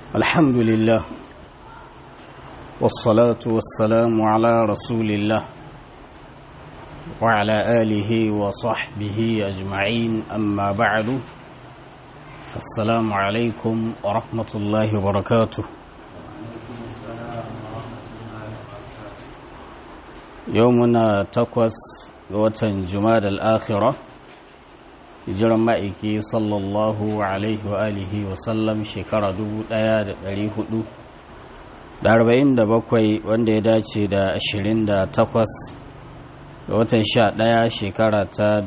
الحمد لله والصلاة والسلام على رسول الله وعلى آله وصحبه أجمعين أما بعد فالسلام عليكم ورحمة الله وبركاته يومنا تقوس وتن جماد الآخرة hijiran ma'aiki sallallahu alaihi wa alihi wa sallam shekara 1447 wanda ya dace da 28 ga watan 11 shekara ta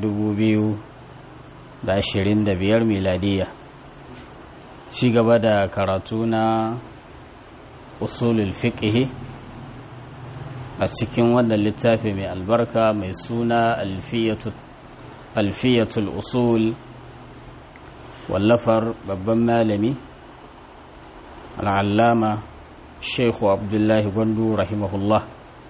2025 miladiya ci gaba da karatu na usulul fiqh a cikin wannan littafi mai albarka mai suna alfiyatu alfiyatul usul wallafar babban malami al'allama sheikhu abdullahi gwandu rahimahullah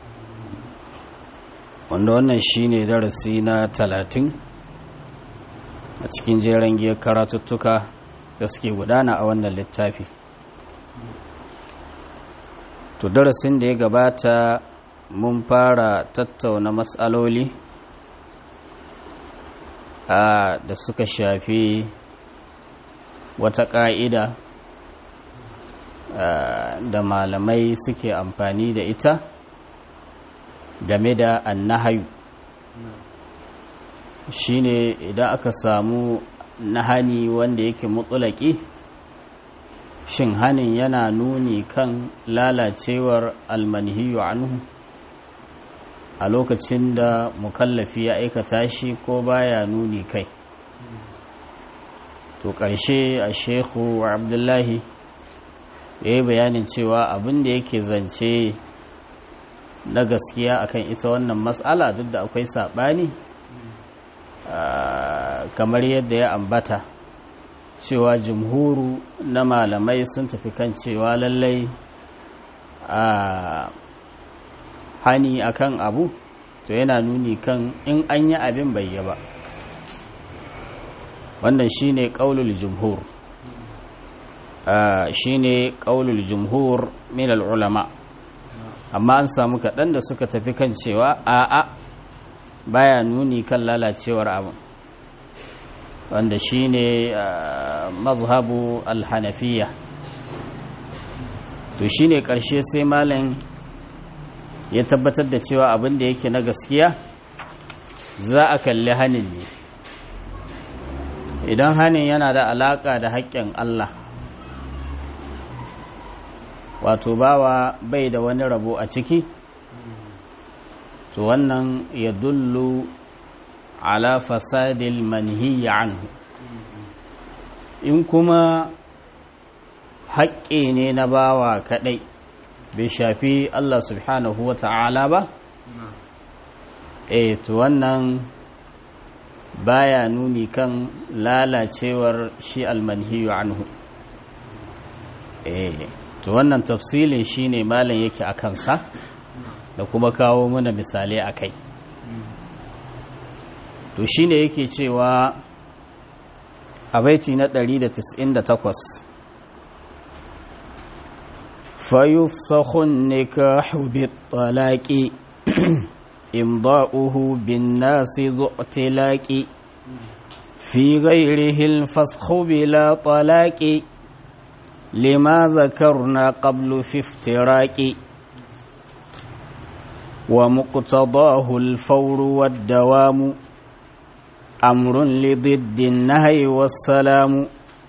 wanda wannan shine darasi na talatin a cikin jeren giyar karatuttuka da suke gudana a wannan littafi to darasin da ya gabata mun fara tattauna matsaloli da suka shafi wata ƙa'ida da malamai suke amfani da ita game da annahayu shine idan aka samu nahani wanda yake mutsulaki shin hanin yana nuni kan lalacewar almanhiyu anhu a lokacin da mukallafi ya aikata shi ko baya nuni kai to ƙarshe a shehu abdullahi ya yi bayanin cewa abin da yake zance na gaskiya akan ita wannan matsala duk da akwai saɓani kamar yadda ya ambata cewa jumhuru na malamai sun tafi kan cewa lallai a hani akan abu to yana nuni kan in an yi abin bai yi ba wannan shine qaulul jumhur shine qaulul jumhur min ulama amma an samu kaɗan da suka tafi kan cewa a'a baya nuni kan lalacewar abu wanda shine mazhabu alhanafiya to shine ƙarshe sai malam ya tabbatar da cewa abin da yake na gaskiya za a kalli hanin ne idan hanin yana da alaƙa da haƙƙin Allah wato bawa bai da wani rabo a ciki to wannan ya dullu ala fasadil manhiya anhu in kuma haƙƙi ne na bawa kaɗai bai shafi Allah subhanahu wa ta'ala ba? E, to wannan baya nuni kan lalacewar shi almanhiyu anhu. E, to wannan tafsilin shi ne malam yake a kansa da kuma kawo mana misalai a kai. To shi ne yake cewa a baiti na 198 فيفسخ النكاح بالطلاق إمضاؤه بالناس ذو اعتلاق في غيره الفسخ بلا طلاق لما ذكرنا قبل في افتراق ومقتضاه الفور والدوام أمر لضد النهي والسلام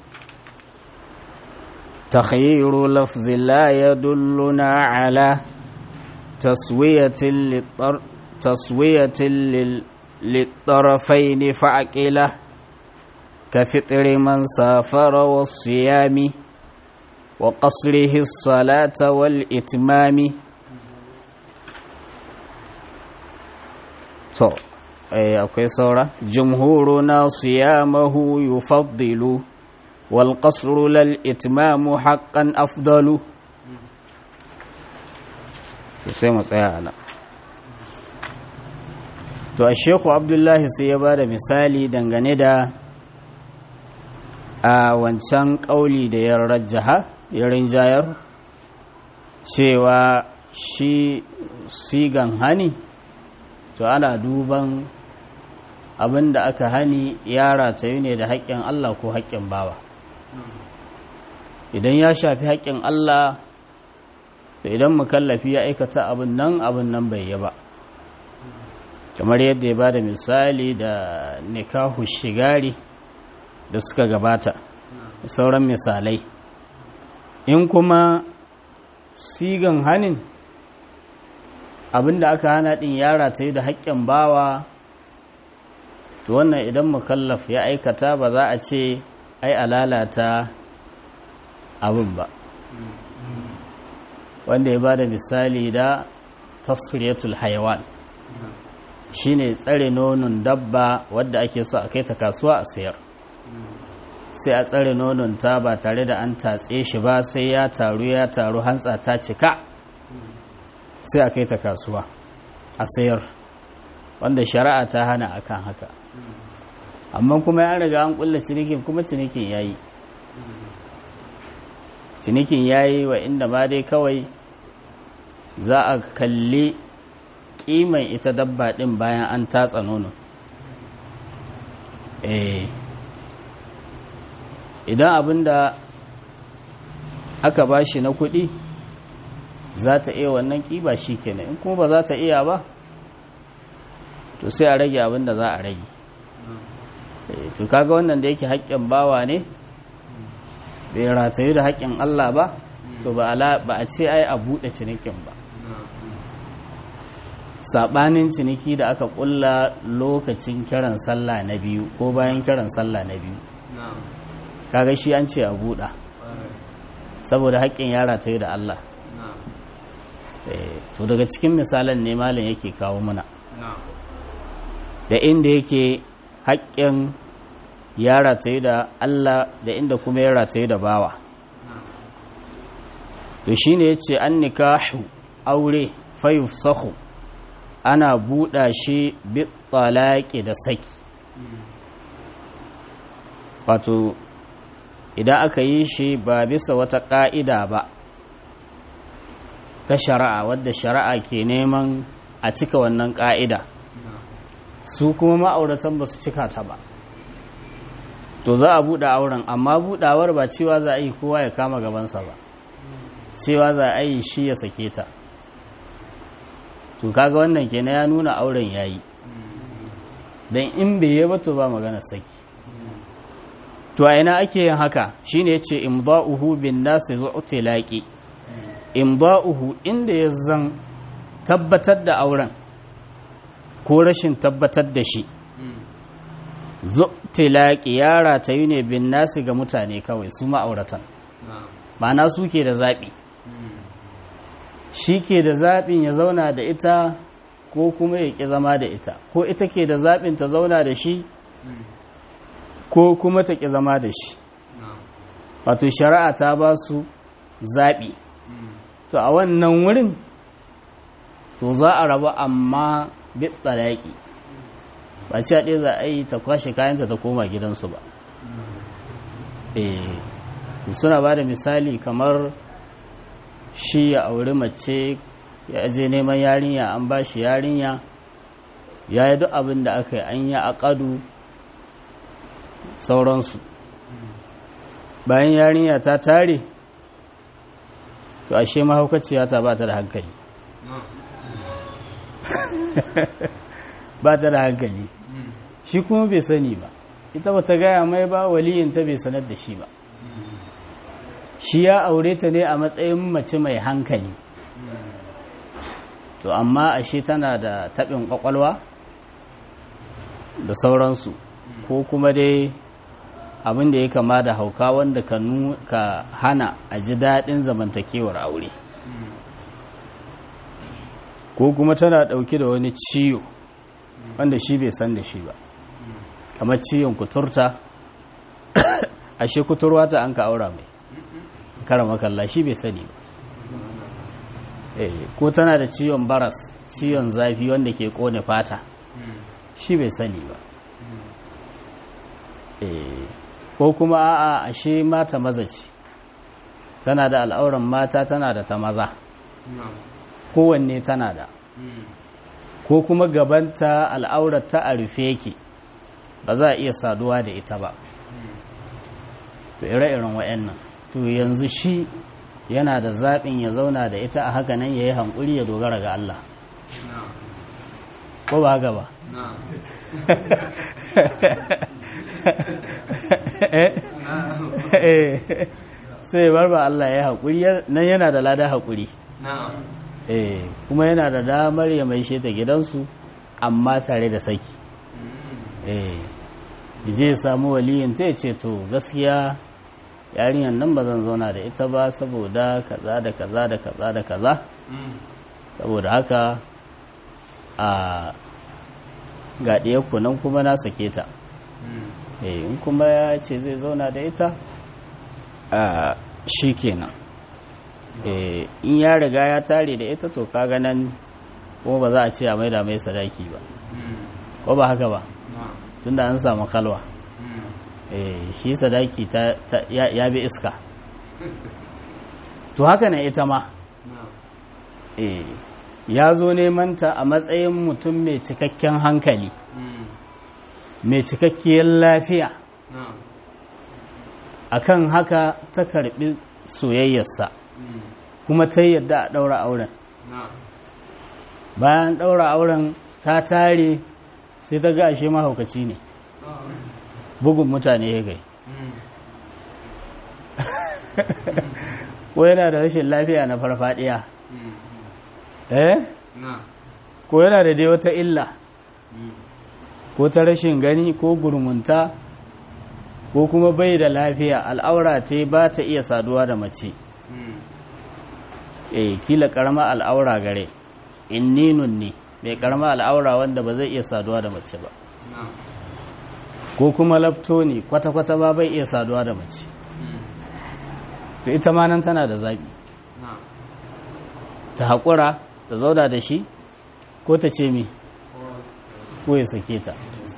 تخيير لفظ لا يدلنا على تسوية للطر تسوية لل للطرفين فعقله كفطر من سافر والصيام وقصره الصلاة والإتمام تو أي أوكي صورة جمهورنا صيامه يفضل والقصر للإتمام حقا أفضل sai mu tsaya ana to a sheku abdullahi sai ya ba da misali dangane da a wancan ƙauli da ya rajjaha ya rinjayar cewa shi sigan hani to ana duban abin da aka hani ya ratayu ne da haƙƙin Allah ko haƙƙin bawa idan ya shafi haƙƙin Allah to idan mukallafi ya aikata abin nan abin nan bai yi ba kamar yadda ya ba da misali da nikahu shigari da suka gabata sauran misalai in kuma sigan hanin abinda aka hana din yara ta yi da haƙƙin bawa to wannan idan mukallaf ya aikata ba za a ce ai alalata abin ba wanda ya ba da misali da tasfiriyatul hayawan shine tsare nonon dabba wadda ake so a kai ta kasuwa a sayar sai a tsare nonon ta ba tare da an tatse shi ba sai ya taru ya taru hantsa ta cika sai a kai ta kasuwa a sayar wanda shari'a ta hana akan haka amma kuma ya riga an kulla cinikin kuma cinikin yayi cinikin yayi wa inda ma dai kawai za a kalli kiman ita dabba din bayan an tatsa nono eh idan abinda aka bashi na kuɗi za ta iya wannan ƙiba shi kenan in kuma ba za ta iya ba to sai a rage abinda za a rage to kaga wannan da yake haƙƙin bawa ne bai ratayu da haƙƙin Allah ba to ba a ce ai a buɗe cinikin ba saɓanin ciniki da aka ƙulla lokacin kiran sallah na biyu ko bayan kiran sallah na biyu kaga shi an ce a buɗa saboda haƙƙin yara ta yi da Allah to daga cikin misalan ne malam yake kawo muna da inda yake haƙƙin yara ta yi da Allah da inda kuma yara ta yi da bawa to shi ne ya ce an nikahu aure fayuf sahu ana buɗa shi bi da saki wato idan aka yi shi ba bisa wata ƙa'ida ba ta shari'a wadda shari'a ke neman a cika wannan ƙa'ida su kuma ma'auratan ba su cika ta ba to za a buɗe auren amma buɗawar ba cewa za a yi kowa ya kama gabansa ba cewa za a yi shi ya sake ta to kaga wannan kenan ya nuna auren ya yi don in bai yi ba to ba magana saki to a ina ake yin haka shine yace imda'uhu bin nasi zu'ti laqi imda'uhu inda ya zan tabbatar da auren ko rashin tabbatar da shi zu'ti laqi yara ta yi ne bin nasi ga mutane kawai su ma'auratan ma'ana su ke da zaɓi shi ke da zaɓin ya zauna da ita ko kuma ya ƙi zama da ita ko ita ke da zaɓin ta zauna da shi ko kuma ta ƙi zama da shi wato shari'a ta ba su zaɓi to a wannan wurin to za a rabu amma bit tsalaƙi ba ci ɗaya za a yi ta kwashe kayanta ta koma gidansu ba eh suna ba da misali kamar shi ya auri mace ya je neman yarinya an ba shi yarinya ya yi duk abin da aka yi an yi aƙadu sauransu bayan yarinya ta tare to ashe mahaukaciya ta ba ta da hankali ba ta da hankali shi kuma bai sani ba ita ba ta gaya mai ba waliyinta bai sanar da shi ba shi ya aure ta ne a matsayin mace mai hankali to amma ashe tana da taɓin ƙwaƙwalwa da sauransu ko kuma dai abin da ya kama da hauka wanda ka, ka hana a ji daɗin zamantakewar aure ko kuma tana ɗauke da wani ciwo wanda shi bai san da shi ba kamar ciwon kuturta ashe kuturwa ta an ka aura mai kara makalla shi bai sani ba ko tana da ciwon baras ciwon zafi wanda ke kone fata shi bai sani ba ko kuma a'a ashe mata mazaci tana da al'auran mata tana da ta maza kowanne tana da ko kuma gabanta al'aurar ta a rufe yake ba za a iya saduwa da ita ba to ire-iren wa'annan to yanzu shi yana da zaɓin ya zauna da ita a haka nan ya yi hankuri ya dogara ga Allah ko ba haka ba sai bar ba Allah ya haƙuri nan yana da lada haƙuri kuma yana da damar ya mai ta gidansu amma tare da saki je ya samu waliyin ta ce to gaskiya yarinyar nan ba zan zauna da ita ba saboda kaza da kaza da kaza da kaza saboda haka a ga ɗiyarku nan kuma na sake ta in kuma ya ce zai zauna da ita a shi kenan in ya riga ya tare da ita to kaga nan kuma ba za a ce a maida mai sadaki ba ko ba haka ba tunda an samu kalwa shi sadaki ya bi iska to haka na ita ma ya zo neman ta a matsayin mutum mai cikakken hankali mai cikakkiyar lafiya akan haka ta karbi soyayyarsa kuma ta yadda a ɗaura auren bayan ɗaura auren ta tare sai ta ga ashe mahaukaci ne bugun mutane ya gai ko yana da rashin lafiya na farfadiya eh ko yana da dai wata illa ko ta rashin gani ko gurmunta ko kuma bai da lafiya al'aura ce ba ta iya saduwa da mace eh kila karama al'aura gare inninun ne mai karama al'aura wanda ba zai iya saduwa da mace ba ko kuma lafto ne kwata-kwata ba bai iya saduwa da mace to ita ma nan tana da zaɓi ta haƙura ta zauna da shi ko ta ce mi ko ya sake ta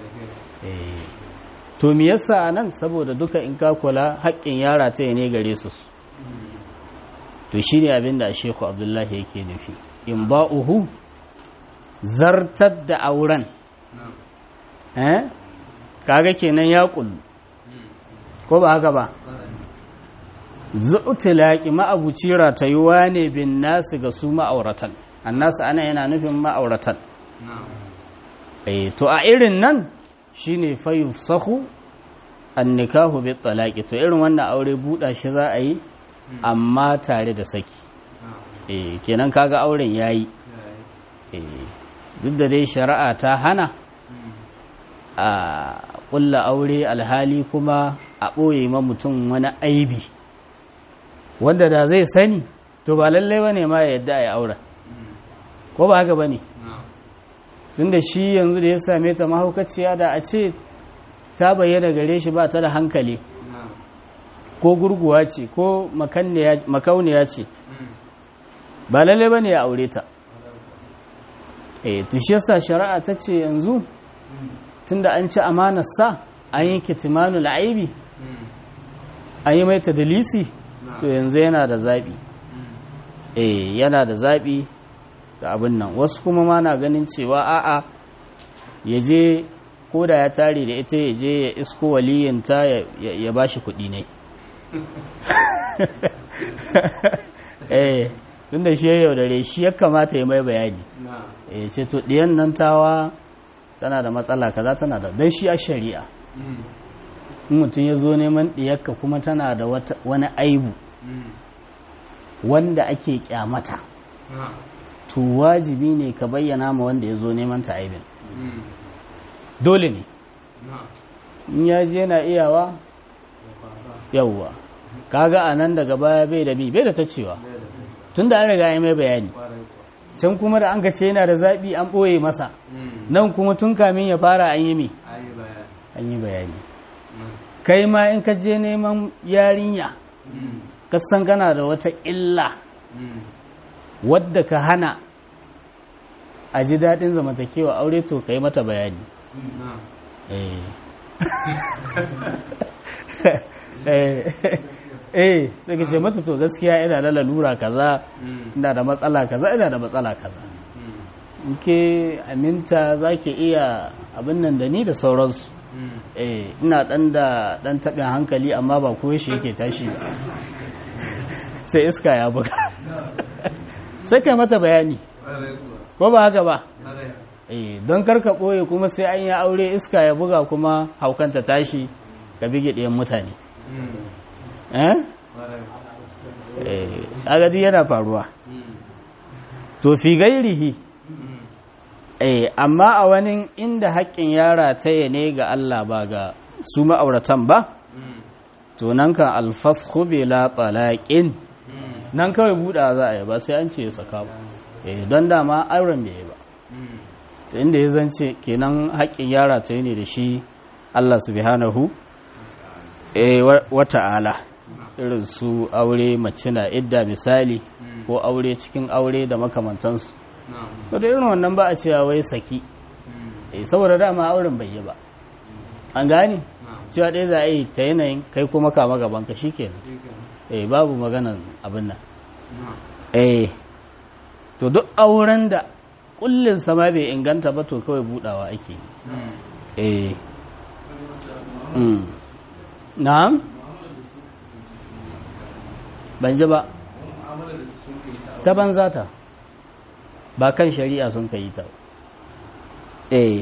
to mi yasa a nan saboda duka in ka kula haƙƙin yara ta ne gare su to shi ne abin da sheku abdullahi yake nufi in ba'uhu zartar da auren eh kaga kenan ya kullu ko ba haka ba zu'tilaqi ma'abuci ratayuwa ne bin nasu ga su ma'auratan annasu ana yana nufin ma'auratan eh to a irin nan shine fa yufsahu an-nikahu bi talaqi to irin wannan aure buɗa shi za a yi amma tare da saki eh kenan kaga auren yayi eh duk da dai shari'a ta hana a ƙulla aure alhali kuma a ɓoye ma mutum wani aibi wanda da zai sani to ba lallai ba ne ma ya yadda a yi auren ko ba haka ba ne tun da shi yanzu da ya same ta mahaukaciya da a ce ta bayyana gare shi ba ta da hankali ko gurguwa ce ko makauniya ce ba lallai ba ne ya aure ta eh to shi yasa shari'a ta ce yanzu tunda an ci amanarsa an yi kitimanu la'aibi an yi mai tadalisi to yanzu yana da zaɓi eh yana da zaɓi ga abin nan wasu kuma ma na ganin cewa a'a ya je ko da ya tare da ita ya je ya isko waliyinta ya ba shi kuɗi ne eh tunda shi ya yaudare shi ya kamata ya mai bayani eh ce to ɗiyan nan tawa tana da matsala kaza tana da dan shi a shari'a in mutum ya zo neman ɗiyarka kuma tana da wani aibu wanda ake kyamata to wajibi ne ka bayyana ma wanda ya zo neman ta aibin dole ne in ya je yana iyawa yauwa kaga a nan daga baya bai da bi bai da ta cewa tun da an riga ya mai bayani can kuma da an ka ce yana da zaɓi an ɓoye masa nan kuma tun kamin ya fara an yi mi an yi bayani kai ma in ka je neman yarinya ka san kana da wata illa wadda ka hana a ji daɗin zamantakewa aure to ka yi mata bayani eh sai ka ce mata to gaskiya ina da lalura kaza Mm. ina da matsala kaza ina da matsala kaza Mm. in ke aminta za ki iya abin nan da ni da sauransu Mm. eh ina dan da dan taɓin hankali amma ba ko shi yake tashi ba sai iska ya buga sai kai mata bayani Ƙwarai kuwa. ko ba haka ba Ƙwarai. eh don karka ɓoye kuma sai an yi aure iska ya buga kuma haukanta tashi ka bige ɗiyan mutane Mm. eh Ƙwarai. eh agadi yana faruwa Mm. to fi gairihi Mm. eh amma a wani inda haƙƙin yara ta ne ga Allah ba ga su ma'auratan ba Mm. to nan kan alfashu bila talaqin Mm. nan kawai buɗa za a yi ba sai an ce ya saka ba eh don dama auren bai yi ba Mm. to inda ya zance kenan haƙƙin yara ta ne da shi Allah subhanahu eh wa wa ta'ala irin su aure mace na idda misali Mm. ko aure cikin aure da makamantansu Na'am. to da irin wannan ba a cewa wai saki Mm. eh saboda dama auren bai yi ba an gane Na'am. cewa ɗaya za a yi ta yanayin kai kuma kama gaban ka shikenan Shikenan. eh babu maganan abin nan Na'am. eh to duk auren da kullin sama bai inganta ba to kawai budawa ake yi. Mm. eh mm. na'am ban ji ba ta banza ta ba kan shari'a sun ka yi ta ba. eh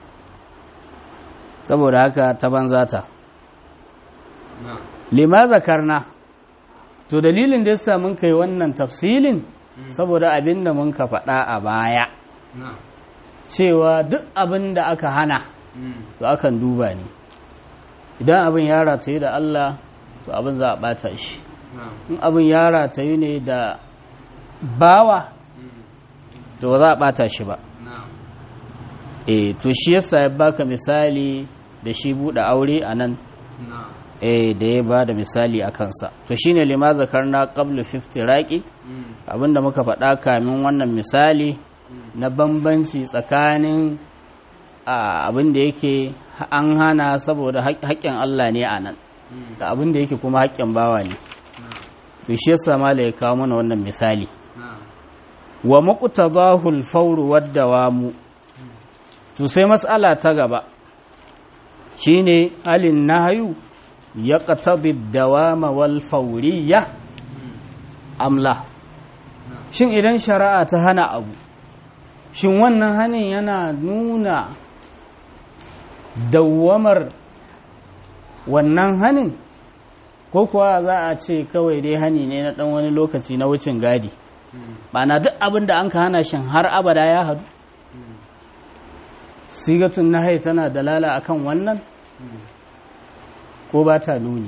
saboda haka ta banza ta Na'am. lima zakarna to dalilin da yasa mun kai wannan tafsilin saboda abin da mun ka faɗa a baya Na'am. cewa duk abin da aka hana Mm. to akan duba ne idan abin ya rataye da Allah to abin za a ɓata shi Na'am. in abin ya rataye ne da bawa Mm. to ba za a ɓata shi ba Na'am. eh to shi yasa ya baka misali da shi buɗe aure a nan Na'am. eh da ya ba da misali a kansa to shine lima zakarna qablu 50 raqi Mm. abinda muka faɗa kamin wannan misali Mm. na bambanci tsakanin a, abin da yake an hana saboda haƙ- haƙƙin Allah ne a nan Mm. da abin da yake kuma haƙƙin bawa ne Na'am. to shi yasa mala ya kawo mana wannan misali Na'am. wa muqtadahu al-fawr wad-dawamu to sai mas'ala ta gaba shine halin nahyu yaqtadi ad-dawama wal fawriyya Mm. amla Na'am. shin idan shari'a ta hana abu shin wannan hanin yana nuna dawwamar wannan hanin ko kuwa za a ce kawai dai hani ne na ɗan wani lokaci na wucin gadi Mm. na duk abin da an ka hana shin har abada ya hadu Mm. sigatun nahai tana dalala akan wannan Mm. ko ba ta nuni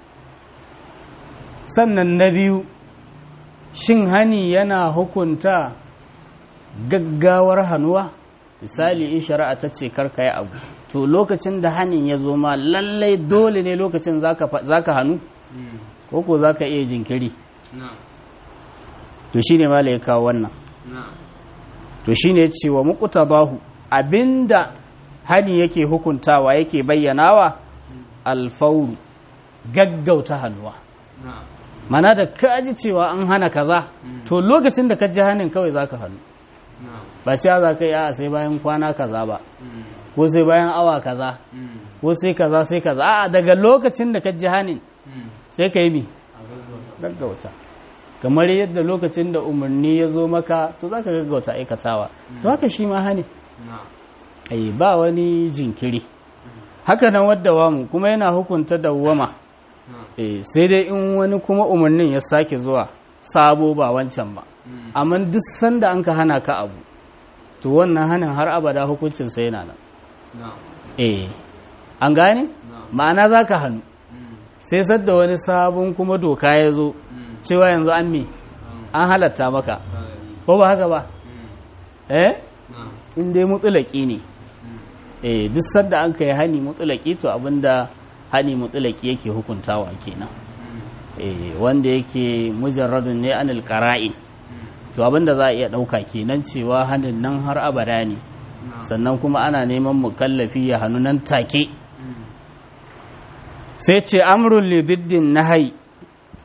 sannan na biyu shin hani yana hukunta gaggawar hannuwa misali in shari'a ta ce karka yi abu to lokacin da hanin ya zo ma lallai dole ne lokacin za ka hannu Mm. ko ko za ka iya jinkiri Na'am. to shi ne mala ya kawo wannan Na'am. to shi ne cewa muqtadahu abinda hani yake hukuntawa yake bayyanawa alfauru gaggauta hannuwa Na'am. mana da ka ji cewa an hana kaza Mm. to lokacin da ka ji hannun kawai za ka hannu Na'am. ba cewa za ka yi a sai bayan kwana kaza ba Mm. ko sai bayan awa kaza Mm. ko sai kaza sai kaza a daga lokacin da ka ji hannun Mm. sai ka yi mi A gaggauta. gaggauta kamar yadda lokacin da umarni ya zo maka to za ka gaggauta aikatawa to haka shi ma hani Na'am. ai ba wani jinkiri haka nan wadda wamu kuma yana hukunta dawwama Na'am. eh sai dai in wani kuma umarnin ya sake zuwa sabo ba wancan ba Mm. amma duk sanda an ka hana ka abu to wannan hanin har abada hukuncin sai yana nan Na'am. eh an gane Na'am. ma'ana za ka hannu Mm. sai sadda wani sabon kuma doka ya zo Mm. cewa yanzu an me Na'am. an halatta maka Ƙwarai. ko ba haka ba Mm. eh Na'am. in dai mutulaki ne Mm. eh duk sadda an kai hani mutulaki to abinda hani mutulaki yake hukuntawa kenan Mm. eh wanda yake mujarradun ne anil qara'in Mm. to abinda za a iya dauka kenan cewa hanin nan har abada ne Na'am. sannan kuma ana neman mukallafi ya hannu nan take Mm. sai ce amrun li diddin nahai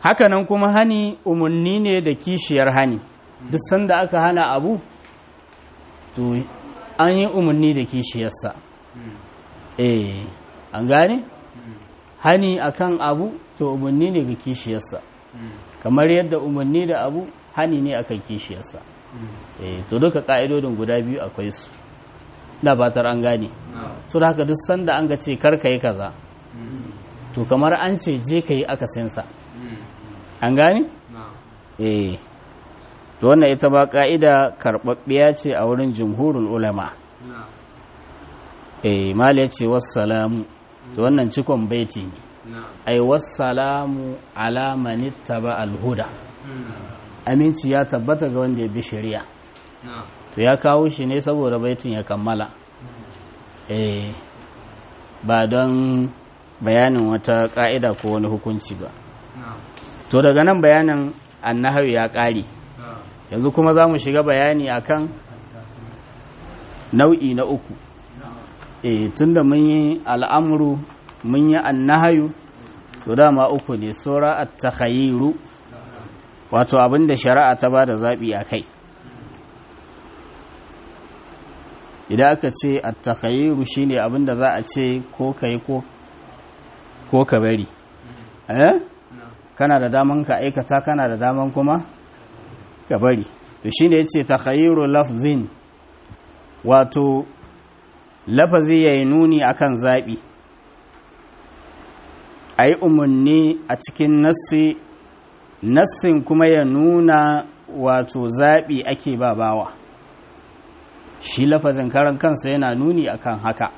hakanan kuma hani umarni ne da kishiyar hani duk sanda aka hana abu to an yi umarni da kishiyarsa eh an gane hani akan abu to umarni ne ga kishiyarsa kamar yadda umarni da abu hani ne akan kishiyarsa eh to duka ka'idodin guda biyu akwai su da batar an gane so da haka duk sanda an ga ce kar ka yi kaza to kamar an ce je ka yi akasinsa an gane eh to wannan ita ba ka'ida karɓaɓɓiya ce a wurin jumhurul ulama eh mala ya ce wassalamu to wannan cikon baiti ne ai wassalamu ala man ittaba alhuda aminci ya tabbata ga wanda ya bi shari'a to ya kawo shi ne saboda baitin ya kammala eh ba don bayanin wata ka'ida ko wani hukunci ba to daga nan bayanin annahawi ya ƙare yanzu kuma za mu shiga bayani akan nau'i na uku e tunda mun yi al'amuru mun yi annahayu to dama uku ne sura at-takhayiru wato abinda shari'a ta ba da zaɓi a kai idan aka ce at-takhayiru shine abinda za a ce ko kai ko ko ka bari eh kana da daman ka aikata kana da daman kuma ka bari to shine yace takhayiru lafzin wato lafazi yayi nuni akan zabi ayi umarni a cikin nassi nassin kuma ya nuna wato zabi ake ba bawa shi lafazin karan kansa yana nuni akan haka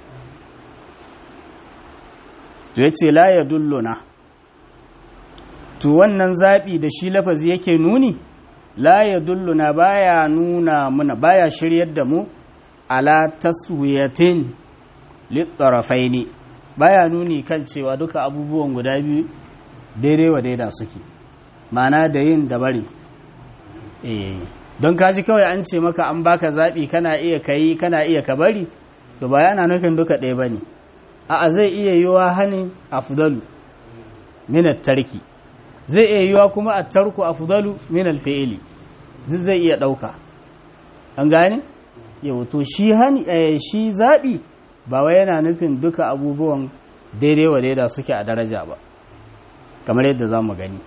to yace la yadulluna to wannan zabi da shi lafazi yake nuni la ya dulluna baya nuna muna baya shiryar da mu ala taswiyatin littarafaini baya nuni kan cewa duka abubuwan guda biyu daidai wa daida suke mana da yin da bari eh don kaji kawai an ce maka an baka zaɓi kana iya kayi kana iya ka bari to ba yana nufin duka ɗaya bane a'a zai iya yiwa hani afdalu min tarki zai iya yiwa kuma a tarku a fudalu min alfi'ili duk zai iya ɗauka an gane yau to shi hani shi zaɓi ba wai yana nufin duka abubuwan daidai wa daida suke a daraja ba kamar yadda za mu gani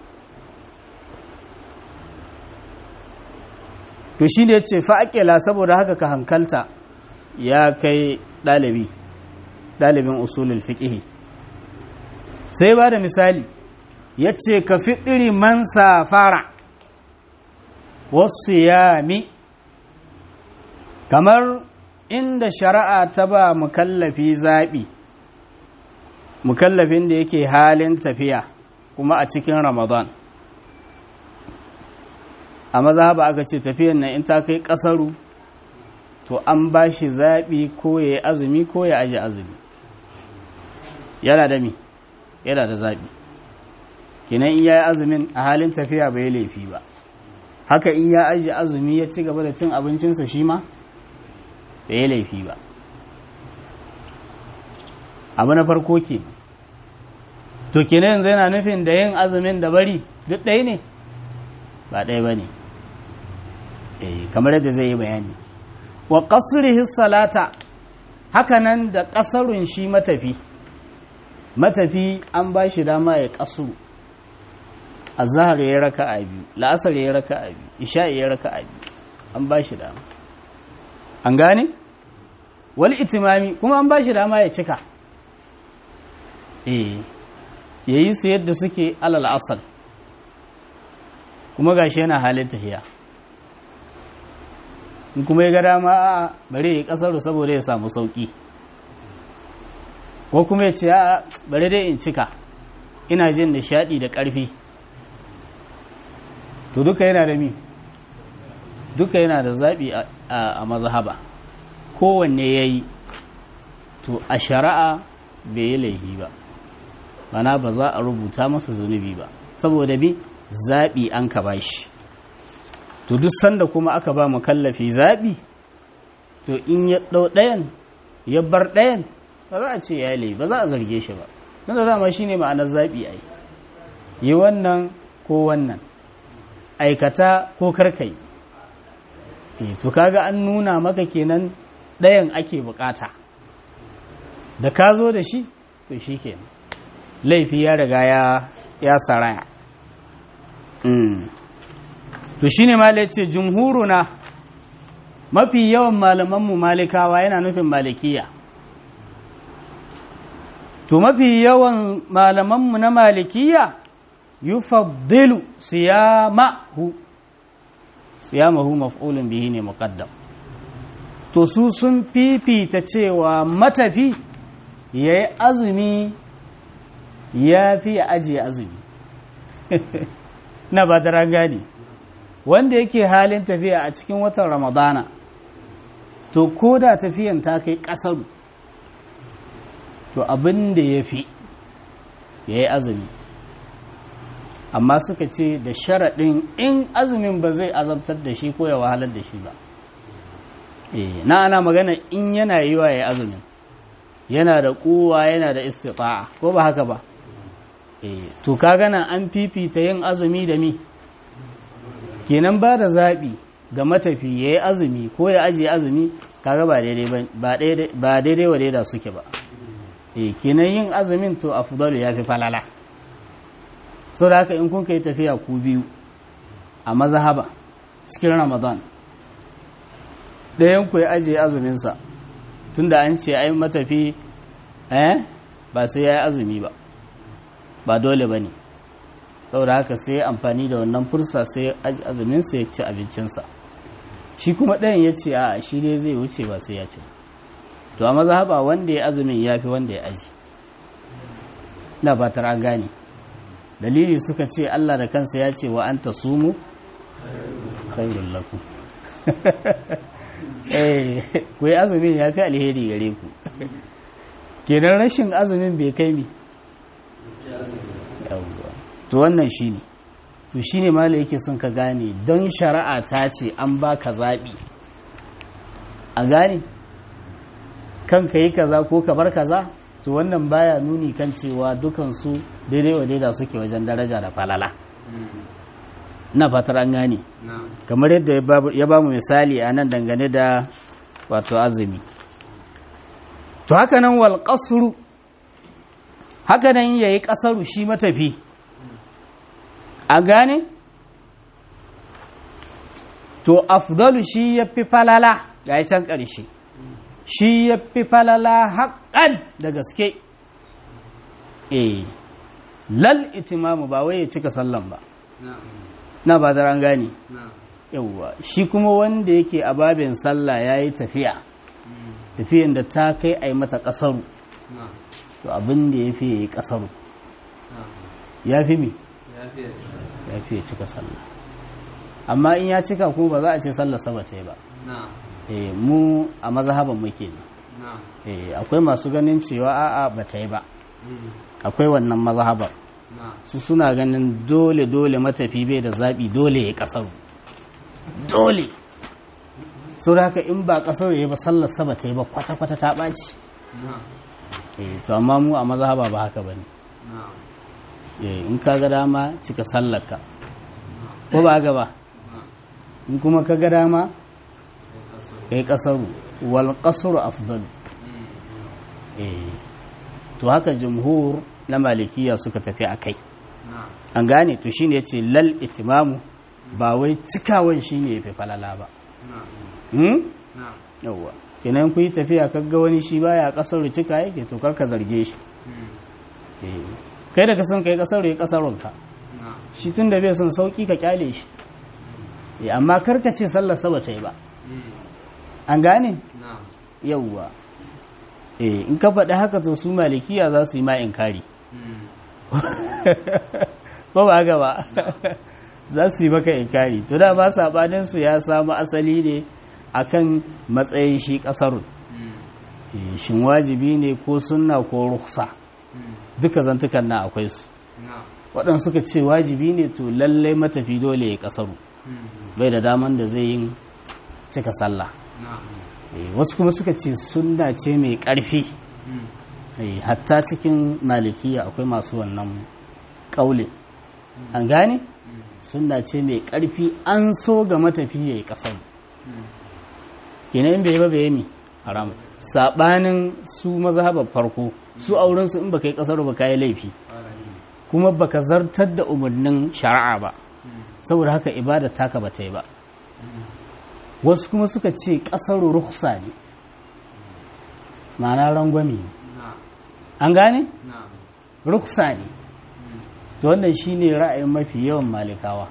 to shi ne ce fa'aƙela saboda haka ka hankalta ya kai ɗalibi ɗalibin usulul fiƙihi sai ba da misali ya ce ka fiɗiri man safara wasu yami kamar inda shari'a ta ba mukallafi zaɓi mukallafin da yake halin tafiya kuma a cikin ramadan a maza ba aka ce tafiyan nan in ta kai ƙasaru to an ba shi zaɓi ko ya yi azumi ko ya aji azumi yana da mi yana da zaɓi kinan in ya yi azumin a halin tafiya bai laifi ba haka in ya aji azumi ya ci gaba da cin abincinsa shi ma bai laifi ba abu na farko ke to kenan yanzu yana nufin da yin azumin da bari duk ɗaya ne ba ɗaya ba ne kamar yadda zai yi bayani wa ƙasurihi salata hakanan da ƙasarun shi matafi matafi an ba shi dama ya ƙasu a zahar ya raka a biyu la'asar ya raka a biyu isha ya raka a biyu an ba shi dama an gane wani itimami kuma an ba shi dama ya cika eh ya yi su yadda suke alal asal kuma gashi yana halin tafiya in kuma ya ga dama a bare ya kasaru saboda ya samu sauki ko kuma ya ce a bare dai in cika ina jin nishadi da ƙarfi to duka yana da mi duka yana da zaɓi a mazhaba kowanne ya yi to a shari'a bai yi laifi ba mana ba za a rubuta masa zunubi ba saboda bi zaɓi an ka ba shi to duk sanda kuma aka ba mu kallafi zaɓi to in ya ɗau ɗayan ya bar ɗayan ba za a ce ya laifi ba za a zarge shi ba tunda dama shi ne ma'anar zaɓi ai yi wannan ko wannan aikata ko karkai e, to kaga an nuna maka kenan ɗayan ake bukata da ka zo da shi to shi kenan laifi ya riga ya ya saraya mm. to shine ma ce jumhuruna mafi yawan malamanmu malikawa yana nufin malikiya to mafi yawan malamanmu na malikiya yufaddilu siyamahu siyamahu maf'ulun bihi ne muqaddam to su sun fifita cewa matafi yayi azumi ya fi ajiye azumi na ba da gani wanda yake halin tafiya a cikin watan ramadana to ko da tafiyan ta kai ƙasaru to abin da ya fi ya yi azumi amma suka ce da sharaɗin in azumin ba zai azabtar da shi ko ya wahalar da shi ba na ana magana in yana yi wa ya azumin yana da kowa yana da istita'a ko ba haka ba to ka gana an fifita yin azumi da mi kenan ba da zaɓi ga matafi ya yi azumi ko ya ajiye azumi kaga ba daidai wa daida suke ba e kenan yin azumin to afdalu ya fi falala so da haka in kun kai tafiya ku biyu a mazahaba cikin ramadan ɗayan ku ya ajiye azuminsa tunda an ce ai matafi eh ba sai ya yi azumi ba ba dole ba ne saboda haka sai amfani da wannan fursa sai azuminsa ya ci abincinsa shi kuma ɗayan ya ce a shi dai zai wuce ba sai ya ci to a mazhaba wanda ya azumin ya fi wanda ya aji na fatar an gane dalili suka ce Allah da kansa ya ce wa an ta sumu khairul lakum eh ku yi azumin ya fi alheri gare ku kenan rashin azumin bai kai mi to wannan shine to shine mala yake son ka gane don shari'a ta ce an baka zaɓi a gane kan ka yi kaza ko ka bar kaza to wannan baya nuni kan cewa dukansu daidai wa daida suke wajen daraja da falala na fatar an gane kamar yadda ya ba mu misali a nan dangane da wato azumi to haka nan wal qasru haka nan yayi kasaru shi matafi a gane to afdalu shi yafi falala ga can ƙarshe shi yafi falala haƙƙan da gaske eh lal itimamu ba wai ya cika sallan ba na ba da an gane yauwa shi kuma wanda yake a babin sallah ya yi tafiya tafiyan da ta kai a yi mata ƙasaru to abin da ya fi ya yi ƙasaru ya fi mi ya fi ya cika sallah amma in ya cika kuma ba za a ce sallah saba ce ba mu a mazhaban muke ne akwai masu ganin cewa a'a ba ta yi ba akwai wannan mazhabar su suna ganin dole dole matafi bai da zaɓi dole ya ƙasaru dole sau da haka in ba ƙasar ya ba sallar saba ta yi ba kwata-kwata ta ɓaci to amma mu a mazhaba ba haka ba ne in ka ga dama cika sallarka ko ba haka ba in kuma ka ga dama kai ƙasaru wal ƙasaru afdal to haka jumhur na malikiya suka tafi a kai an gane to shine ya ce lal itimamu ba wai cikawan shine ya fi falala ba yauwa kenan ku yi tafiya kaga wani shi baya kasar cika yake to karka zarge shi kai da ka son kai kasar ya kasarunka shi tun da bai son sauki ka kyale shi amma karka ce sallar saba ta yi ba an gane yauwa in ka faɗi haka to su malikiya za su yi ma inkari ko ba haka ba za su yi maka inkari to da ba saɓaninsu ya samu asali ne akan matsayin shi ƙasarun shin wajibi ne ko sunna ko ruksa duka zantukan na akwai su waɗansu suka ce wajibi ne to lallai matafi dole ya ƙasaru bai da daman da zai yin cika sallah wasu kuma suka ce sunna ce mai ƙarfi hatta cikin malikiya akwai masu wannan ƙaule an gane sunna ce mai ƙarfi an so ga matafi ya yi ƙasar kenan in bai yi ba bai yi mi haram saɓanin su mazhabar farko su aurensu in baka yi ƙasar ba ka yi laifi kuma baka zartar da umarnin shari'a ba saboda haka ibada taka ba ta yi ba wasu kuma suka ce ƙasar rukhsa ne ma'ana rangwame ne an gane rukhsa ne to wannan shine ra'ayin mafi yawan malikawa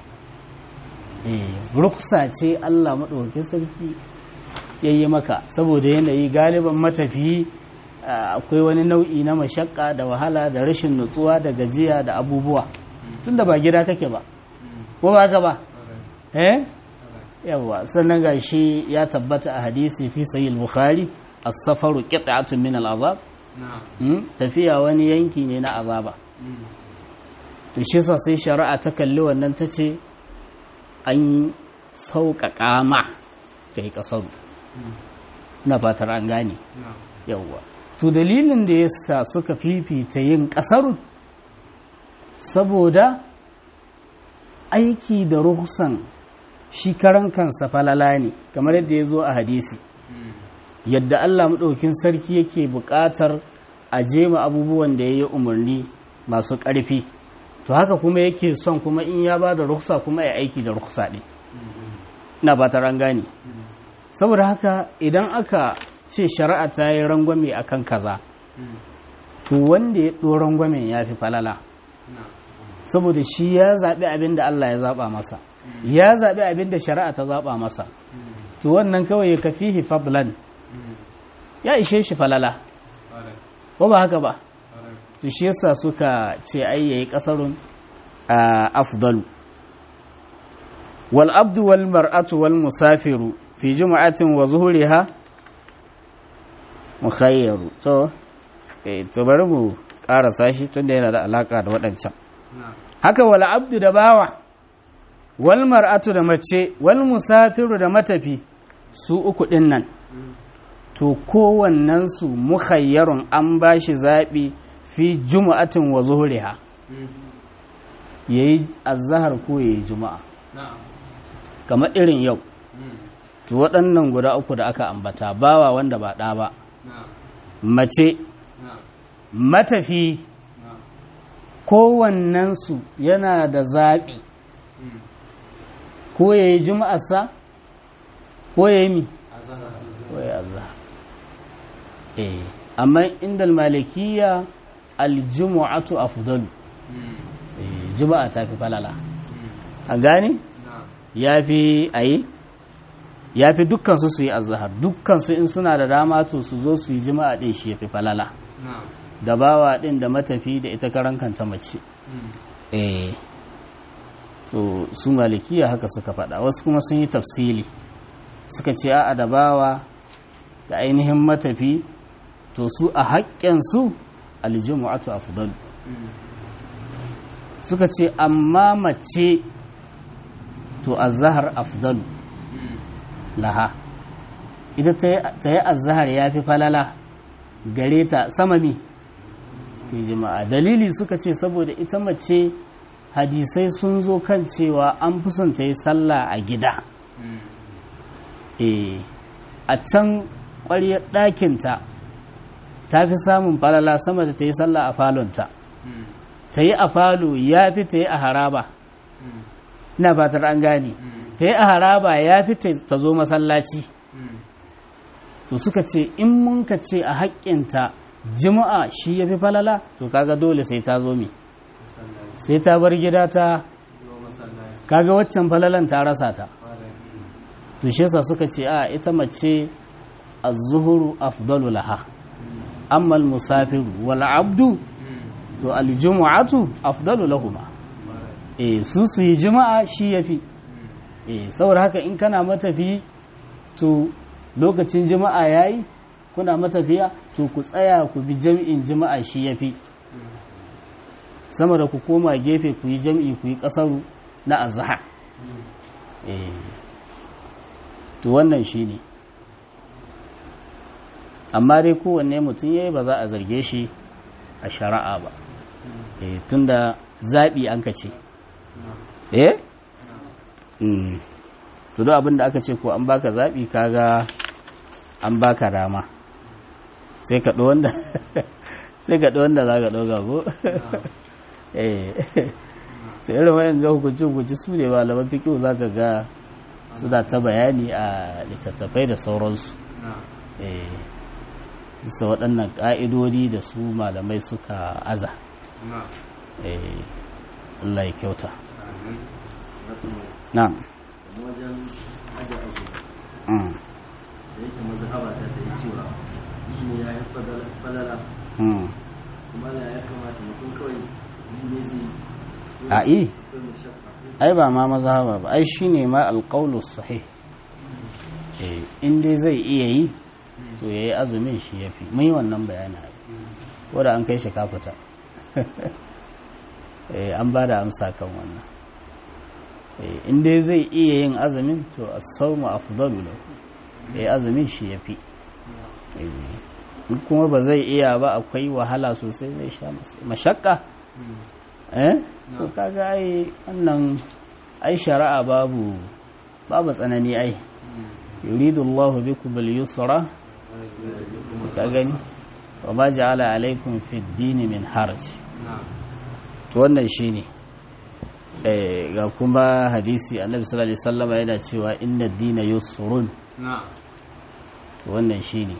eh rukhsa ce Allah madaukakin sarki yayi maka saboda yanayi galiban matafiyi akwai wani nau'i na mashakka da wahala da rashin nutsuwa da gajiya da abubuwa tunda ba gida kake ba ko ba ka ba eh yawa sannan gashi ya tabbata a hadisi fi sahih bukhari as-safaru qit'atun min al-azab tafiya wani yanki ne na azaba to shi yasa sai shari'a ta kalli wannan ta ce an sauƙaƙa ma ka yi ƙasaru na fatar an gane yawwa to dalilin da yasa suka fifita yin ƙasaru saboda aiki da ruhsan shi karan kansa falala ne kamar yadda ya zo a hadisi yadda Allah maɗaukin sarki yake buƙatar a jema abubuwan da ya yi umarni masu ƙarfi to haka kuma yake son kuma in ya ba da ruksa kuma ya aiki da ruksa ɗin ina ba ta gane saboda haka idan aka ce shari'a ta yi rangwame a kan kaza to wanda ya ɗo rangwamen ya fi falala saboda shi ya zaɓi abin da Allah ya zaɓa masa ya zaɓi abin da shari'a ta zaɓa masa to wannan kawai ya kafihi fadlan ya ishe shi falala ko ba haka ba to shi yasa suka ce ai yayi kasarun afdalu wal abdu wal mar'atu wal musafiru fi jum'atin wa zuhuriha mukhayyaru to eh to bari mu karasa shi tunda yana da alaka da waɗancan haka wal abdu da bawa wal mar'atu da mace wal musafiru da matafi su uku din nan to kowannensu mukhayyarun an ba shi zaɓi fi juma'atin wa zuhuriha ya yi azahar ko ya yi juma'a kamar irin yau to waɗannan guda uku da aka ambata bawa wanda ba ɗa ba mace matafi kowannensu yana da zaɓi ko ya yi juma'arsa ko ya yi mi ko ya yi azahar eh amma inda malikiya aljumu'atu afdalu juma'a ta fi falala a gane ya fi ayi ya fi dukkansu su yi azahar dukkansu in suna da dama to su zo su yi juma'a ɗin shi ya fi falala da bawa ɗin da matafi da ita karan kanta mace eh to su malikiya haka suka faɗa wasu kuma sun yi tafsili suka ce a'a da bawa da ainihin matafi to su a haƙƙensu aljumu'atu afdal suka ce amma mace to azhar afdal laha ita ta yi azhar ya fi falala gare ta samami fi jima'a dalili suka ce saboda ita mace hadisai sun zo kan cewa an fi son ta yi sallah a gida e a can ƙwaryar ɗakinta ta fi samun falala sama da ta yi sallah a falonta ta yi a falo ya fi ta yi a haraba ina fatar an gane ta yi a haraba ya fi ta zo masallaci to suka ce in mun ka ce a haƙƙinta jima'a shi ya fi falala to kaga dole sai ta zo mi sai ta bar gida ta kaga waccan falalan ta rasa ta to shi yasa suka ce a ita mace az-zuhuru afdalu laha amma al-musafiru wal abdu to al-jumu'atu afdalu lahuma eh su su yi juma'a shi yafi eh saboda haka in kana matafi to lokacin juma'a yayi kuna matafiya to ku tsaya ku bi jami'in juma'a shi yafi sama da ku koma gefe ku yi jam'i ku yi kasaru na azhar eh to wannan shine amma dai kowanne mutum yayi ba za a zarge shi a shari'a ba tunda zaɓi an ka ce eh Mm. to duk abin da aka ce ko an baka zaɓi kaga an baka dama sai ka ɗo wanda sai ka ɗo wanda za ka ɗoga ko eh sai irin wayan ga hukunci hukunci su ne malaman fikihu za ka ga suna ta bayani a littattafai da sauransu eh bisa waɗannan ƙa'idodi da su malamai suka aza eh Allah ya kyauta na'am wajen aje aji mm. da yake mazhaba ta ta yi cewa shi ne ya yi falala Mm. kuma da ya kamata mutum kawai yi ne zai a i kai mu shakka ai ba ma mazhaba ba ai shine ma alqaulu sahih eh in dai zai iya yi to yayi azumin shi yafi mun yi wannan bayani ai ko da an kai shi kafuta eh an ba da amsa kan wannan eh in dai zai iya yin azumin to as-sawmu afdalu lahu yayi azumin shi yafi eh in kuma ba zai iya ba akwai wahala sosai zai sha mashakka eh to kaga ai wannan ai shari'a babu babu tsanani ai yuridu Allah bikum al-yusra ka gani wa ma ja'ala alaikum fi ad-din min haraj to wannan shine eh ga kuma hadisi annabi sallallahu alaihi wasallam yana cewa inna ad-dina yusrun to wannan shine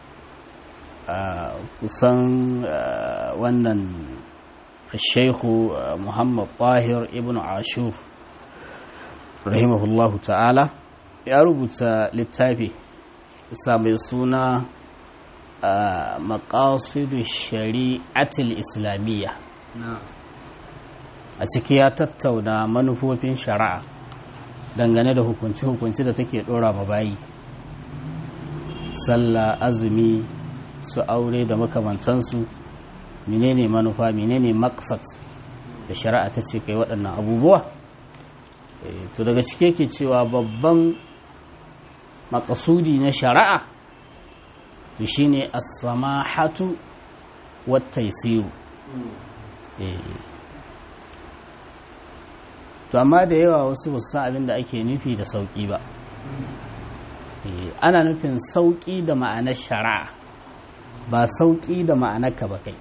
a kusan ah, wannan الشيخ محمد طاهر ابن عاشور رحمه الله تعالى ya rubuta littafi mai suna maƙasidu shari'atul islamiyya a ciki ya tattauna manufofin shari'a dangane da hukunci-hukunci da take ɗora ma bayi sallah azumi su aure da makamantansu menene manufa menene maksat da shari'a ta ce kai waɗannan abubuwa Eh, to daga cike ke cewa babban makasudi na shari'a to shine as-samahatu wat taysiru eh to amma da yawa wasu ba su san abin da ake nufi da sauki ba Eh, ana nufin sauki da ma'anar shari'a ba sauki da ma'anar ka ba kai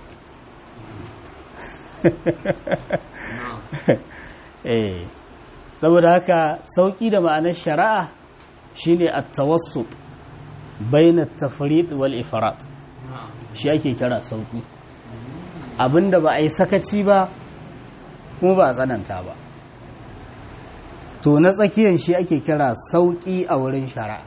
eh saboda haka sauƙi da ma'anar shari'a shine at-tawassut bayna at-tafriq wal ifrat shi ake kira sauƙi abinda ba a yi sakaci ba kuma ba a tsananta ba to na tsakiyar shi ake kira sauƙi a wurin shari'a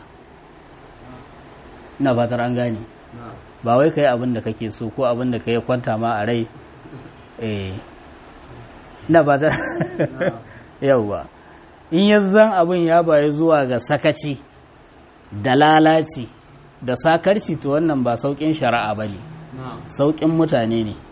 ina fatar an gane ba wai kai abin da kake so ko abin da kai kwanta ma a rai eh ina fatar yauwa in yanzan abin ya bayi zuwa ga sakaci da lalaci da sakarci to wannan ba sauƙin shari'a ba ne sauƙin mutane ne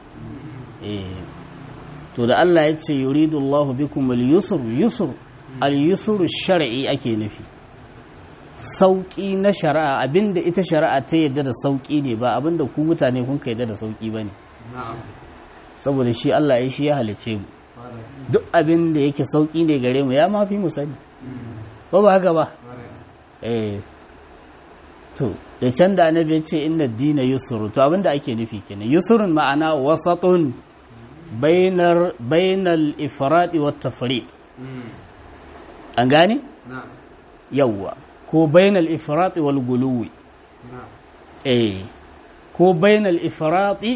to da Allah ya ce yuridu Allah bikum al-yusr yusr al-yusr shar'i ake nufi sauƙi na shari'a abinda ita shari'a ta yadda da sauƙi ne ba abinda ku mutane kun ka yadda da sauƙi ba ne saboda shi Allah ya shi ya halice mu duk abin da yake sauƙi ne gare mu ya mafi mu sani ba ba haka ba eh to da can da annabi ya ce inna dina yusru to abin da ake nufi kenan yusrun ma'ana wasatun bainar bainal ifradi wat tafriq an gane yawwa ko bainal ifradi wal guluwi eh ko bainal ifradi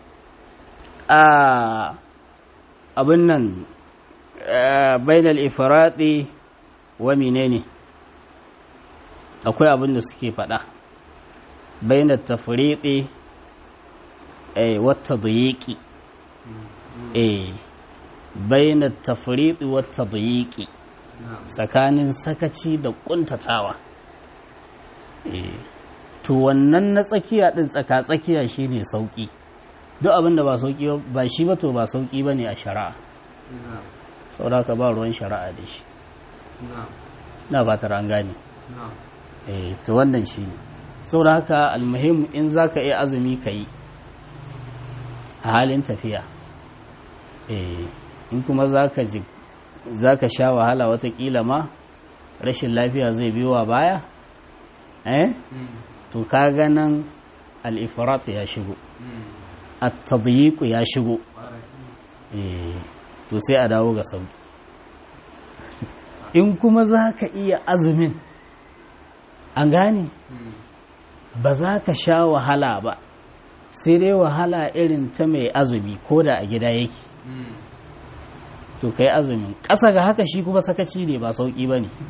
a abin nan bainal ifradi wa menene akwai abin da suke faɗa bainar tafriqi eh wata dayiqi eh bainar tafriqi wata dayiqi tsakanin sakaci da kuntatawa eh to wannan na tsakiya din tsaka tsakiya shine sauki duk abin da ba sauki ba shi ba to ba sauki bane a shari'a saboda ka ba ruwan shari'a da shi na ba ta an gane eh to wannan shi ne saboda haka almuhim in za ka iya azumi ka yi a halin tafiya eh in kuma za ka ji za ka sha wahala watakila ma rashin lafiya zai biyowa baya eh to ka ganin al'ifirat ya shigo at-tadyiq ya shigo eh to sai a dawo ga sauki in kuma za ka iya azumin an gane ba za ka sha wahala ba sai dai wahala irin ta mai azumi ko da a gida yake to kai azumin ƙasa ga haka shi kuma sakaci ne ba sauƙi ba ne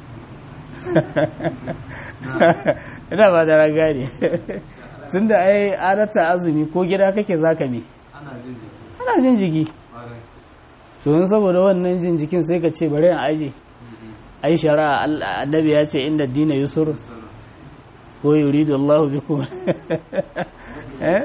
ina ba da raga ne tun da ai adata azumi ko gida kake za ka me ana jin jiki to yin saboda wannan jin jikin sai ka ce bari a aje ai shari'a annabi ya ce inda dina yusur ko yuridu Allah bikum eh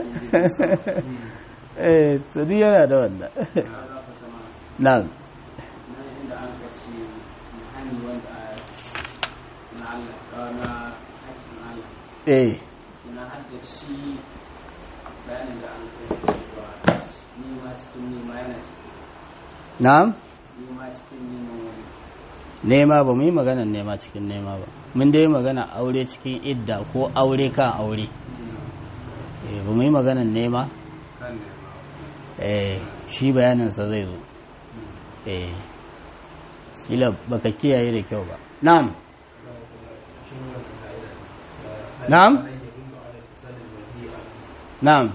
eh to duk yana da wannan na'am inda an ka ce hani wanda na Allah na hakkin Allah eh na hadda shi bayanin da an kai cewa nima cikin nima yana cikin na'am nima cikin neman wani nema ba mu yi maganar nema cikin nema ba mun dai magana aure cikin idda ko aure kan aure eh ba mu yi maganar nema kan ne eh shi bayaninsa zai zo eh kila baka kiyaye da kyau ba na'am na'am na'am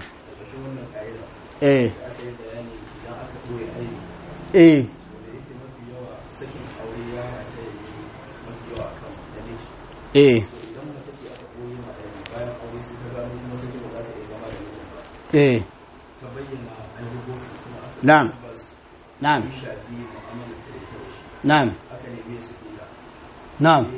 eh eh eh eh na'am na'am na'am na'am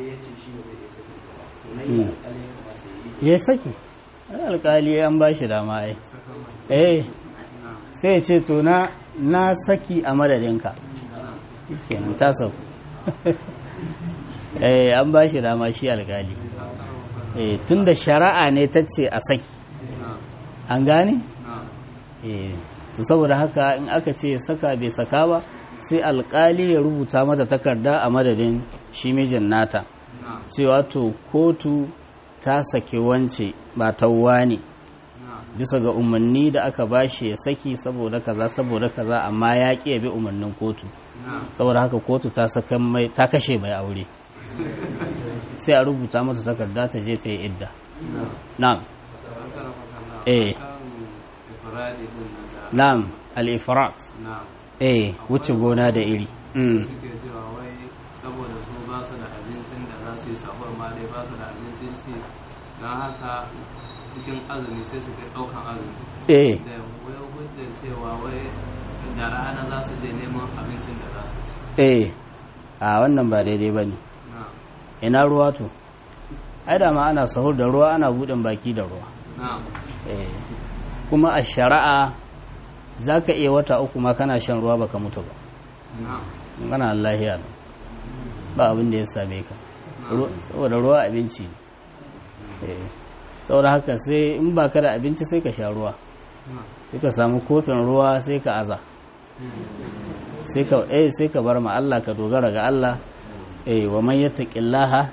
Mm. ya saki ai alkali an ba shi dama ai eh sai ya ce to na na saki a madadinka kenan ta sauku eh an ba shi dama shi alkali eh tunda shari'a ne ta ce a saki an gane eh to saboda haka in aka ce saka bai saka ba sai alkali ya rubuta mata takarda a madadin shi mijin nata cewa to kotu ta saki wance ba tawwa ne bisa ga umarni da aka bashi ya saki saboda kaza saboda kaza amma ya ƙi ya bi umarnin kotu saboda haka kotu ta saka mai ta kashe mai aure sai a rubuta mata takarda ta je ta yi idda na'am eh na'am al-ifrat eh wuce gona da iri mm. suke cewa wai saboda su ba su da abincin da za su yi sahur ma dai ba su da abincin ci don haka cikin azumi sai su kai ɗaukan azumi eh da wai hujjar cewa wai da rana za su je neman abincin da za su ci eh a wannan ba daidai ba ne na ina ruwa to ai da ma ana sahur da ruwa ana buɗin baki da ruwa na eh kuma a shari'a za ka iya wata uku ma kana shan ruwa baka mutu ba na kana lahiya ne ba abin da ya same ka Ru- saboda ruwa abinci ne Eh, saboda haka sai in ba ka da abinci sai ka sha ruwa na sai ka samu kofin ruwa sai ka aza sai ka eh sai ka bar ma Allah ka dogara ga Allah eh wa man yattaqillaha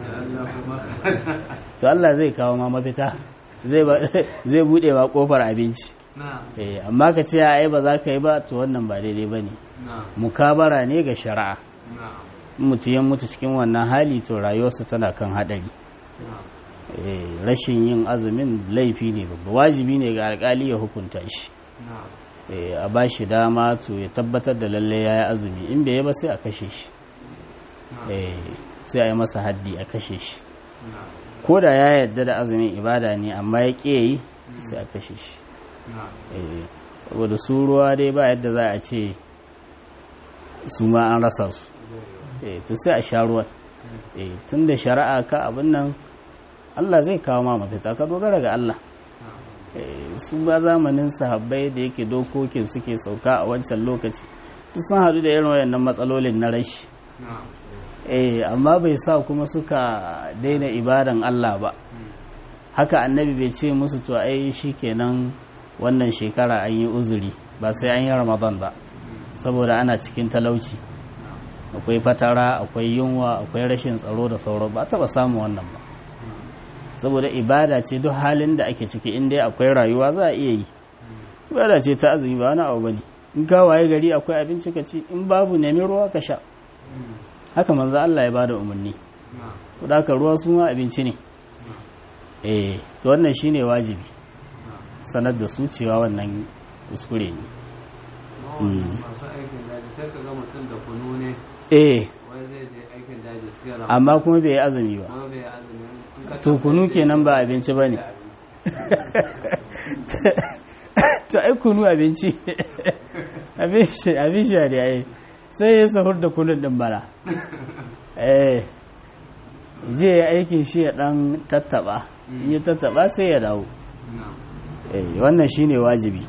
to Allah zai kawo ma mafita zai ba zai bude ma kofar abinci na eh amma ka ce ai ba za ka yi ba to wannan ba daidai bane na mukabara ne ga shari'a na in mutum ya mutu cikin wannan hali to rayuwarsa tana kan hadari na eh rashin yin azumin laifi ne babba wajibi ne ga alkali ya hukunta shi na eh a ba shi dama to ya tabbatar da lalle ya yi azumi in bai yi ba sai a kashe shi na eh sai a yi masa haddi a kashe shi na ko da ya yarda da azumin ibada ne amma ya ƙi yi sai a kashe shi na eh saboda su ruwa dai ba yadda za a ce su ma an rasa su eh to sai a sha ruwan eh tun da shari'a ka abin nan Allah zai kawo ma mafita ka dogara ga Allah Eh, su ba zamanin sahabbai da yake dokokin suke sauka a wancan lokaci duk sun haɗu da irin wayannan matsalolin na rashi na eh amma bai sa kuma suka daina ibadan Allah ba haka annabi bai ce musu to ai shikenan wannan shekara an yi uzuri ba sai an yi ramadan ba saboda ana cikin talauci akwai fatara akwai yunwa akwai rashin tsaro da sauran ba taba samun wannan ba saboda ibada ce duk halin da ake ciki in dai akwai rayuwa za a iya yi ibada ce ta azumi ba wani abu bane in ka waye gari akwai abinci ka ci in babu nemi ruwa ka sha haka manzo Allah ya bada umarni to da ruwa su ma abinci ne eh to wannan shine wajibi sanar da su cewa wannan kuskure ne masu aikin daji sai ka ga mutum da kunu ne eh wai zai je aikin daji cikin ramadan amma kuma bai yi azumi ba kuma bai azumi in ka to kunu kenan ba abinci ba ne to ai kunu abinci abin sha ne ai sai ya sahur da kunun din bara eh je ya aikin shi ya dan tattaba in ya tattaba sai ya dawo eh wannan shine wajibi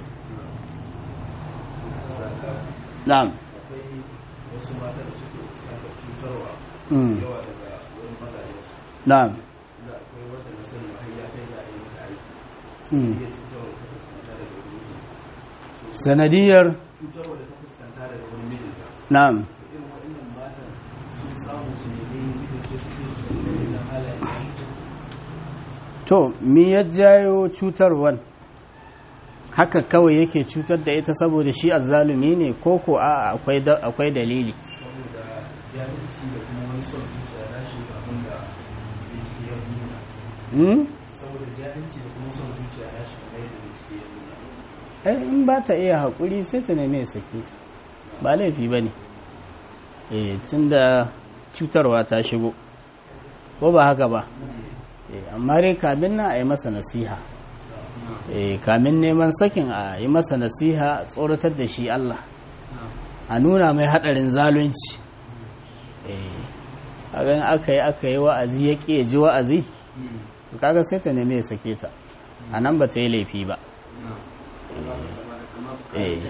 na'am akwai wasu mata da suke fuskantar cutarwa mm yawa daga wurin mazajensu na'am da akwai wata na sani har ya kai za a yi mata aiki mm iya cutarwa da ta fuskanta daga wurin mijinta sanadiyar cutarwa da ta fuskanta daga wurin mijinta na'am to irin waɗannan matan sun samu su nemi mijin sai su fi su da irin halayen da to mi ya jayo cutarwan haka kawai yake cutar da ita saboda shi azzalumi ne ko ko a akwai da- akwai dalili saboda jahilci da kuma wani son zuciya na shi abin da bincike ya nuna hmm? saboda jahilci da kuma son zuciya na shi kamar yadda bincike ya nuna eh in ba ta iya haƙuri sai ta neme sake ta ba laifi ba ne eh tunda cutarwa ta shigo ko ba haka ba eh amma dai kamin na a yi masa nasiha eh kamin neman sakin a yi masa nasiha a tsoratar da shi Allah a nuna mai haɗarin zalunci eh kaga in aka yi aka yi wa'azi ya ƙi ya ji wa'azi to kaga sai ta neme ya sake ta a nan ba ta yi laifi ba eh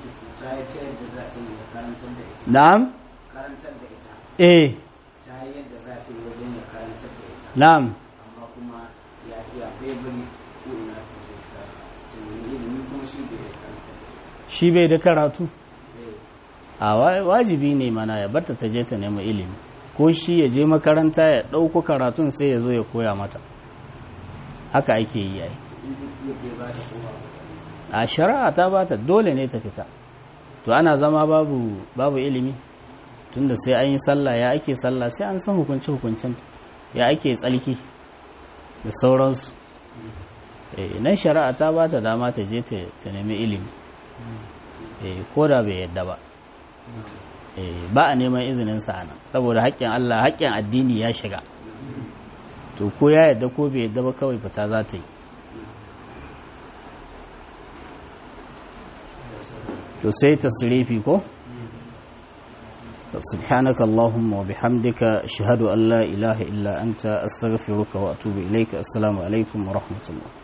na'am karantar da ita eh ta yi yadda za ta yi wajen ya karantar da ita na'am amma kuma ya iya bebiri ko ina ta je ta ta nemi ilimi kuma shi bai karantar da ita shi bai da karatu Eh, a wa- wajibi ne mana ya barta ta je ta nemi ilimi ko shi ya je makaranta ya ɗauko karatun sai ya zo ya koya mata haka ake yi ai in duk yadda ya ba ta kowa a shari'a ta bata dole ne ta fita to ana zama babu babu ilimi tunda sai an yi sallah ya ake sallah sai an san hukunci hukuncin ya ake tsalki da sauransu eh nan shari'a ta bata dama ta je ta ta nemi ilimi eh ko da bai yadda ba eh ba a neman izinin sa nan saboda haƙƙin Allah haƙƙin addini ya shiga to ko ya yadda ko bai yadda ba kawai fita za ta yi to sai tasrifi ko سبحانك اللهم وبحمدك أشهد أن لا إله إلا أنت أستغفرك وأتوب إليك السلام عليكم ورحمة الله